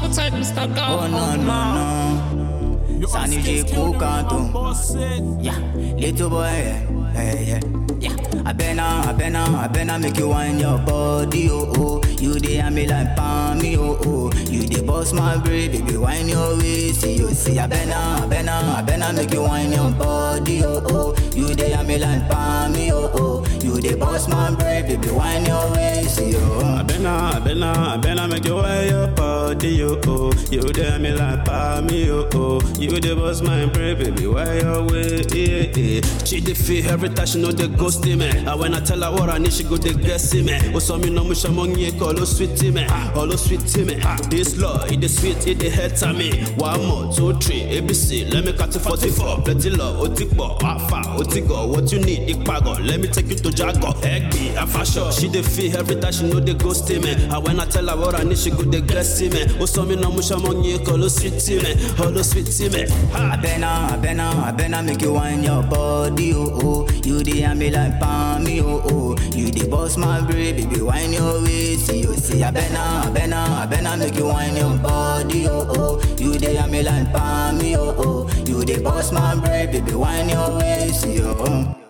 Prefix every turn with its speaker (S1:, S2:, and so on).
S1: Sit tight, Mr.
S2: Oh
S1: God.
S2: no no no. Sunny J Kukanto. Yeah, little boy. Yeah, hey, yeah. Yeah, I better, I better, I better make you wind your body, oh oh. You dey and me like palmy, oh oh. You dey boss my brain, baby, wind your waist, see you see. I better, I better, I better make you wind your body, oh oh. You dey and me like palmy, oh oh. You dey boss my brain, baby, wind your waist, see you.
S3: I better, I better, I better make you wear your body, yo, oh. You there me like pa me, yo, oh. You the boss, my brain, baby, wear your way, yeah, yeah. She the feel every time she know the ghost me. And when I tell her what I need, she go the guess me. Oh, so me no much among you, call oh sweet me, all oh sweet me. This law, it the sweet, it the head to me. One more, two, three, ABC, let me cut it 44. Plenty love, otikbo, afa, otigo, what you need, ikpago. Let me take you to Jago, Egby, Afasho. She the feel every time she know the ghost me. And when I tell her what I need, she go the guess me. Oh, so me no much among you, call oh sweet me, all oh sweet me.
S2: I better, I better, I better make you wind your body, oh oh. You dey and me like palmy, oh oh. You dey boss my brain, baby, wind your waist, see you see. I better, I better, I better make you wind your body, oh oh. You dey and me like palmy, oh oh. You dey boss my brain, baby, wind your waist, see you.